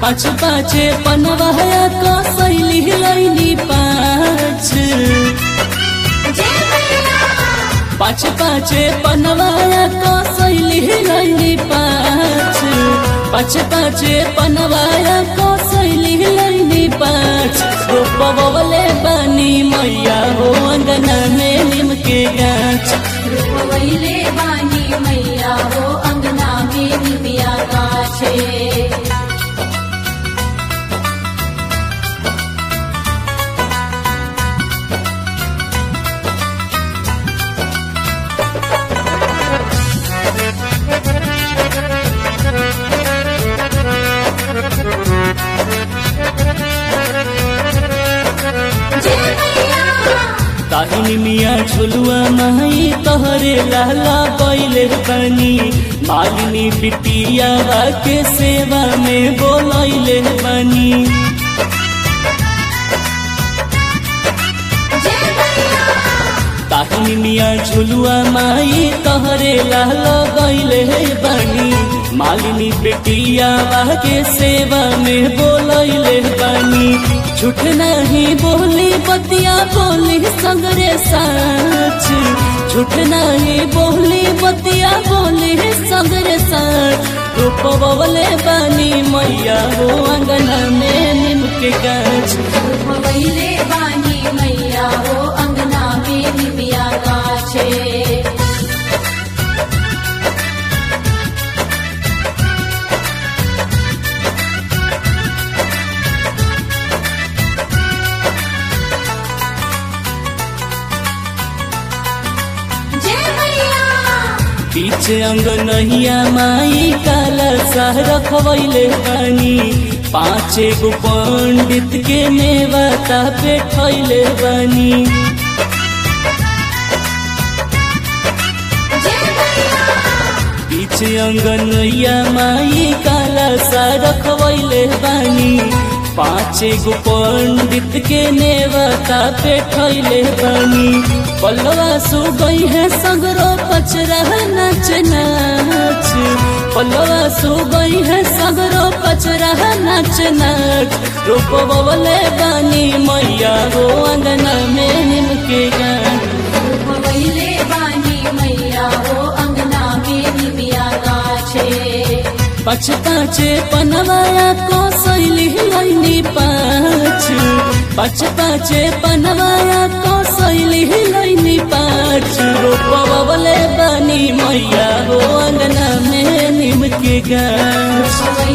पाँच पाँचे पनवाया कसैली लैनी पाँच पाँच पाँचे पनवाया कसैली लैनी पाँच पाँच पाँचे पनवाया कसैली लैनी पाँच रोपवले बानी मैया हो अंगना में नीम के गाछ रोपवैले बानी मैया हो अंगना में निमिया गाछे जय मैया ताहिनी मिया झुलुआ माई तोहरे लाला बैले बनी मालिनी बिटिया के सेवा में बोलैले बनी जय मैया ताहिनी मिया झुलुआ माई तोहरे लाला गैले बनी मालिनी बेटिया के सेवा में बोलैले बनी झूठ नहीं बोली बतिया बोली सगरे साच झूठ नहीं बोली बतिया बोली सगरे साच रूपवले बानी मैया हो अंगना में नीम के गाछ रोपवैले बानी मैया हो अंगना में निमिया गाछे जय मैया पीछे अंग नहिया माई काला साह रखवैले बानी पाँचे गो पंडित के नेवता पे ठैले बानी जय मैया पीछे अंग नैया माई काला साह रखवैले बानी पाँचे गो पंडित के नेवता पे ठैले बानी पल्लवा सु गई है सगरो पचरा नाच नाच पल्लवा सु गई है सगरो पचरा नाच नाच रूप बबले बानी मैया हो अंगना में निम के गान रोपवैले बानी मैया हो अंगना में निमिया गाछे पच पाँचे पनवाया को सैली लैनी पाँच पच पाँचे पनवाया को सैली लैनी पाँच रोपवले बानी मैया हो अंगना में निम के गाछ रोपवैले